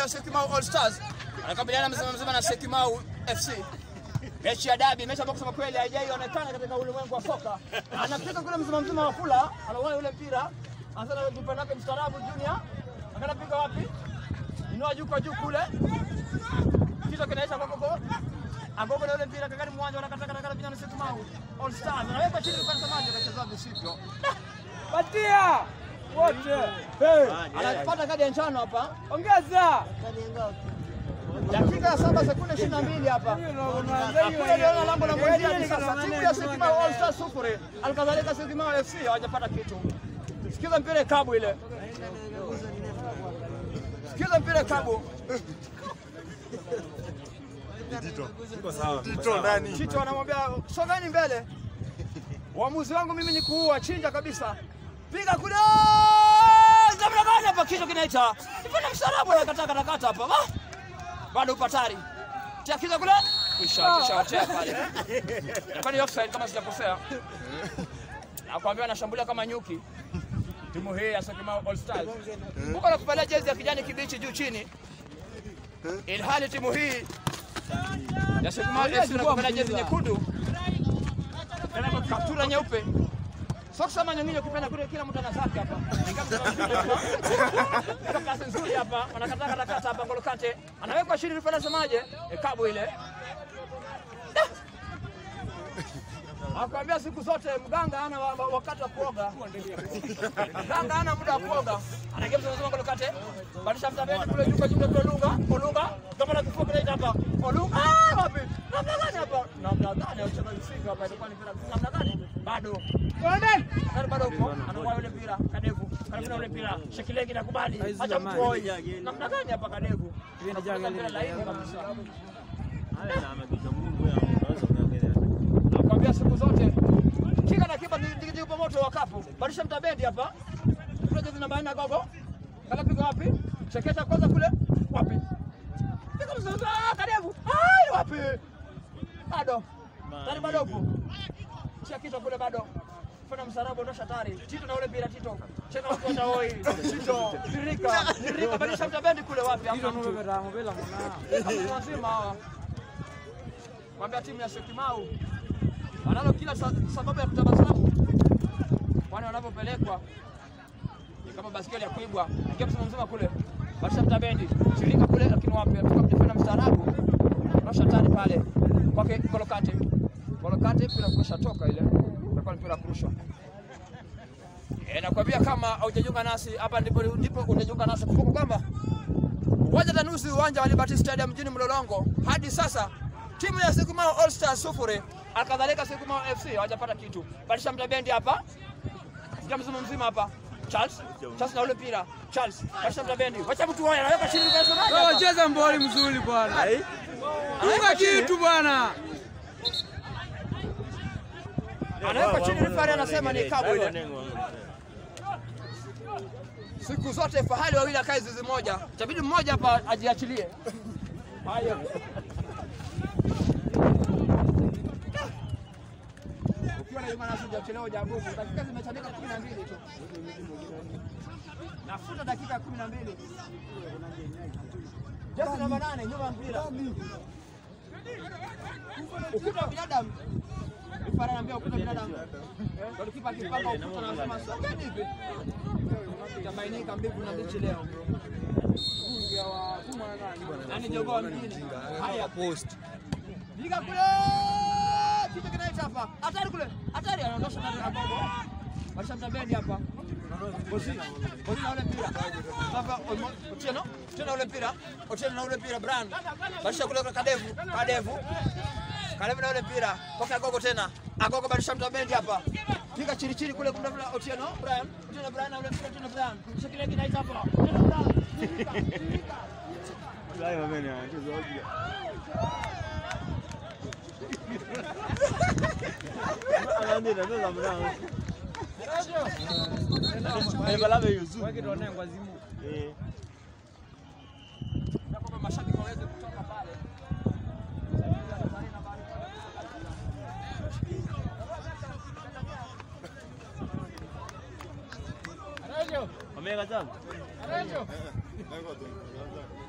ya Syokimau All Stars anakabiliana mzima mzima na Syokimau FC. Mechi ya dabi, mechi ambayo kusema kweli haijaionekana katika ulimwengu wa soka. Anafika kule mzima mzima wa kula, anaona yule mpira, anasema kipa nake mstaarabu Junior. Akanapiga wapi? Inua juu kwa juu kule. Kichwa kinaisha kwa koko. Agogo na yule mpira kakani mwanja wanakata kata kata vijana Syokimau All Stars. Anaweka chini kwa msamaji akacheza visivyo. Patia wote. Anapata kadi ya njano hapa. Ongeza. Dakika ya saba sekunde ishirini na mbili hapa. Hakuna liona lango la mwenzi hadi sasa. Timu ya Syokimau All Stars sufuri. Alikadhalika Syokimau FC hawajapata kitu. Sikiza mpira kabu ile. Sikiza mpira kabu. Tito ndani. Chito anamwambia sogeni mbele. Uamuzi wangu mimi ni kuua, chinja kabisa. Piga kule. Zamna gani hapa kichwa kinaita. Ipana msarabu anakata kata kata hapa. Ba? Bado upatari. Tia kichwa kule. Kisha kisha watea pale. Kwani offside kama sijakosea. Nakwambia anashambulia kama nyuki. Timu hii ya Syokimau All Stars. Huko nakuvalia jezi ya kijani kibichi juu chini. Ilhali timu hii ya Syokimau FC nakuvalia jezi nyekundu kaptura nyeupe soksi ama nyingine ukipenda kule, kila mtu ana zake hapa. Ika klasi nzuri hapa, wanakata kata kata hapa. Ngolo Kante anawekwa chini, rufaa nasemaje? E, kabu ile Akwambia siku zote mganga hana wa- wa- wakati wa kuoga. Mganga hana muda wa kuoga. Anageuza nasema Ngolo Kante. Badilisha mtabeni kule juu kwa juu kule Olunga. Olunga. Kama na kifua kile hapa. Olunga. Ah, wapi? Namna gani hapa? Namna gani ya uchezaji singa hapa ilikuwa ni mpira. Namna gani? Bado. Bado bado upo. Anakuwa yule mpira Kadevu. Karibu na yule mpira. Shekilegi nakubali. Acha mtu hoi. Namna gani hapa Kadevu? Anapiga mpira laini kabisa. Nakwambia siku zote kika na kipa kipa moto wa kapu. Badilisha mtabendi hapa. Kule jezi namba 4 gogo. Kala piga wapi? Chekesha kwanza kule. Wapi? Piga mzozo. Ah, Kadevu. Ai, wapi? Bado. Tari bado upo. Chia kichwa kule bado. Fanya msarabu ondosha tari. Tito na ule mpira Tito. Cheka mkwata hoi. Tito. Nirika. Nirika badilisha mtabendi kule wapi? Hamna mtu. Hamna wazima hawa. Kwambia timu ya Syokimau wanalo kila sa- sababu ya kutabasamu, kwani wanapopelekwa ni kama baskeli ya kuibwa. Ingia msimu mzima kule, basha mtabendi shirika kule, lakini wapi atoka mjifanya mstaarabu, rasha tani pale kwake Kolokate. Kolokate mpira kurusha toka ile, itakuwa ni mpira wa kurushwa. E, nakwambia kama haujajiunga nasi hapa ndipo ndipo unajiunga nasi. Kumbuka kwamba uwanja Tanusi, uwanja wa Liberty Stadium mjini Mlolongo, hadi sasa timu ya Syokimau All Stars sufuri, alkadhalika Syokimau FC hawajapata kitu. Badilisha mtabendi hapa, sikia mzima mzima hapa Charles, Charles na ule mpira Charles, badilisha mtabendi, wacha mtu wao anaweka chini kwa sababu Wewe cheza mboli mzuri bwana. Funga kitu bwana. anaweka chini, rifari anasema ni kabu ile. Siku zote fahali wawili akae zizi moja, itabidi mmoja hapa ajiachilie. Haya. Ukiwa na Juma Nasi hujachelewa hujagumu. Dakika zimechanika kumi na mbili tu. Nafuta dakika kumi na mbili. Jezi namba nane nyuma ya mpira. Ukuta wa binadamu. Rifari anaambia ukuta wa binadamu. Golikipa akipanga ukuta anasema sogeni hivi. Itabainika mbivu na mbichi leo. Nani jogoo mjini? Haya post. Piga kule. Kitu kinaita hapa. Hatari kule. Hatari anaondosha ndani ya gogo. Basha mtabendi hapa. Bosi. Bosi na ule mpira. Sasa Otieno, Otieno ule mpira. Otieno na ule mpira Brand. Basha kule kwa Kadevu, Kadevu. Kadevu na ule mpira. Poka gogo tena. Agogo badilisha mtabendi hapa. Piga chini chini kule kuna vile Otieno, Brian. Otieno Brian na ule mpira Otieno Brian. Kisha kile kinaita hapa. Otieno Brian. Tirika, tirika. Na kwamba mashabiki waweze kutoka pale. Wameweka tano? Lengo tu.